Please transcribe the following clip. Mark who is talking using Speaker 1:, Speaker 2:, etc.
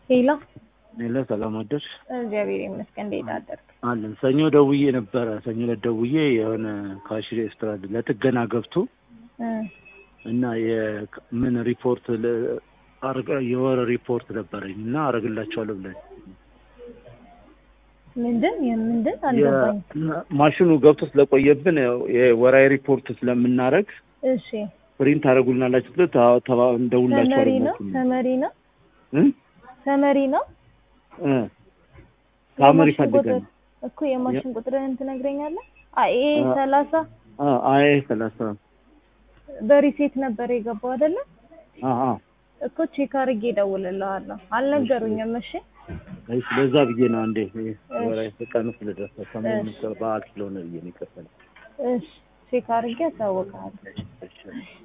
Speaker 1: ሄሎ
Speaker 2: ሌላ ሰላም አደርሽ
Speaker 1: እግዚአብሔር ይመስገን። እንዴት አደርክ?
Speaker 2: አለን። ሰኞ ደውዬ ነበረ። ሰኞ ዕለት ደውዬ የሆነ ካሽ ሬስቶራንት ለጥገና ገብቶ እና የምን ሪፖርት ለ- አርገ- የወር ሪፖርት ነበረኝ እና አረግላቸዋለሁ ብለን
Speaker 1: ምንድን የምንድን አልገባኝ።
Speaker 2: ማሽኑ ገብቶ ስለቆየብን ያው የወራዊ ሪፖርት ስለምናረግ
Speaker 1: እሺ
Speaker 2: ፕሪንት አደረጉልናላችሁ ብሎ ታ- ተባ- እንደውላቸዋለሁ
Speaker 1: ሰመሪ ነው
Speaker 2: ብላችሁ
Speaker 1: ሰመሪ ነው
Speaker 2: እ?
Speaker 1: ሰመሪ ነው
Speaker 2: እ። ታምር
Speaker 1: የማሽን
Speaker 2: ይፈልጋል
Speaker 1: ቁጥር እኮ የማሽን ቁጥርህን ትነግረኛለህ? አይ ኤ
Speaker 2: አ-
Speaker 1: ሰላሳ
Speaker 2: አይ ሰላሳ
Speaker 1: በሪሴት ነበር የገባው አይደለ?
Speaker 2: አ አ
Speaker 1: እኮ ቼክ አድርጌ እደውልልሃለሁ። አልነገሩኝም። እሺ
Speaker 2: አይ ስለዛ ብዬ ነው አንዴ ወራይ ቀኑ ስለደረሰ ሰሞኑን በዓል ስለሆነ ብዬ ነው ይቀበል
Speaker 1: እሺ ቼክ አድርጌ አሳውቅሃለሁ።
Speaker 2: እሺ